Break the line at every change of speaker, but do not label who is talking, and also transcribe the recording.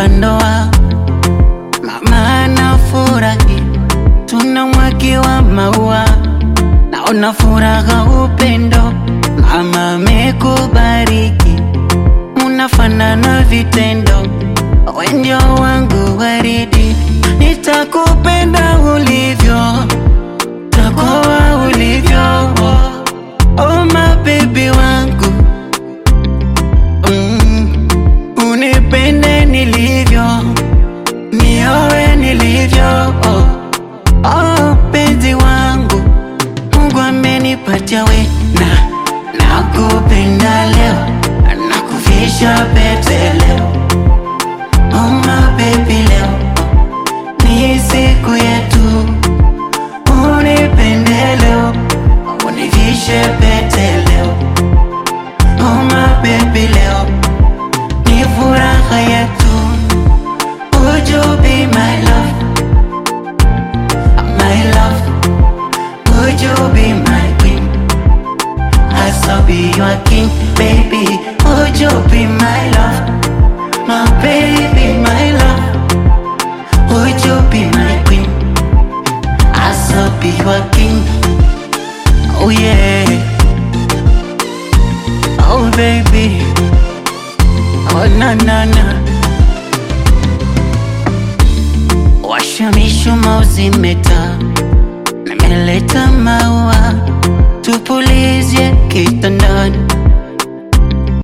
la ndoa. Mama anafurahi, tunamwagiwa maua, naona furaha, upendo. Mama amekubariki, munafanana vitendo, we ndio wangu waridi, nitakupenda ulivyo, takoa ulivyo, oh my baby wangu mm, unipende nilivyo, niowe nilivyo, oh, oh penzi wangu, Mungu amenipatia we na nakupenda leo, nakuvisha pete leo, oh my baby leo ni siku yetu, unipende leo, univishe pete leo, oh my baby leo ni furaha yetu. Would you be my love, my love? Would you be my queen? I shall be your king, baby. Would you be my love, my baby, my love? Would you be my queen? I shall be your king. Oh yeah. Oh baby. Oh na na na. Washa mishumaa uzimeta, nimeleta maua tupulizie kitandani,